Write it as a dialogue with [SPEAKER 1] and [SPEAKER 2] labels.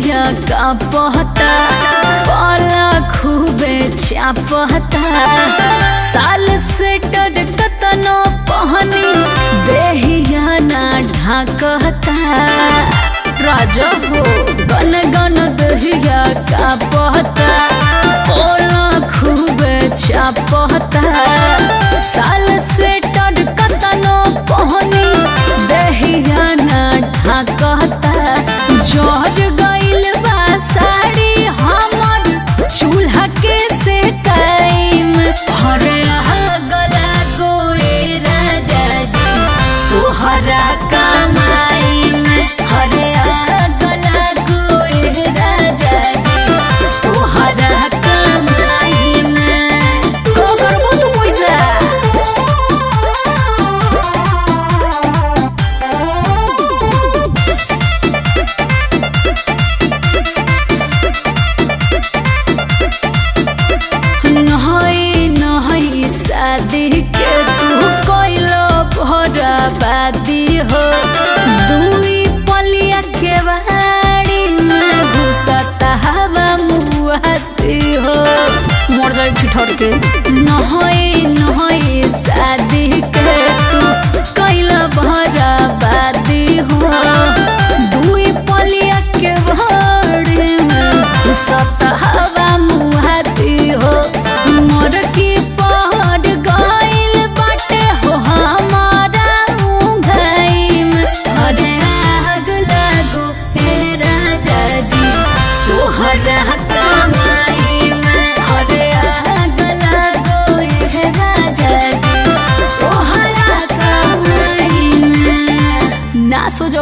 [SPEAKER 1] दहिया का पहता पाला खूबे चापहता साल स्वेटर कतनो पहनी देहिया ना ढाकता राजा हो गन गन दहिया का पहता पाला खूबे चापहता साल स्वेटर कतनो पहनी दहिया ना ढाकता जोर गइल बा साड़ी हमर चूल्हा के से टाइम हरे गला गोए राजा जी तोहरा कमाई में हरे गला गोए राजा जी तोहरा कमाई में तो करबो तू पैसा नहई नहई शादी के तू कोइलो भरा बादी हो दुई पलिया के बाड़ी में घुसता हवा मुआती हो मर जाए ठिठर के नहई नहई शादी के तू कोइलो भरा बादी हो दुई पलिया के बाड़ी में घुसता हवा मुआती हो मोर की पहाड़ गइल बाटे हो हमारा मुंगई में हरे आग लागो हे राजा जी तोहरा कमाई में हरे आग लागो हे राजा जी तोहरा कमाई में नाश हो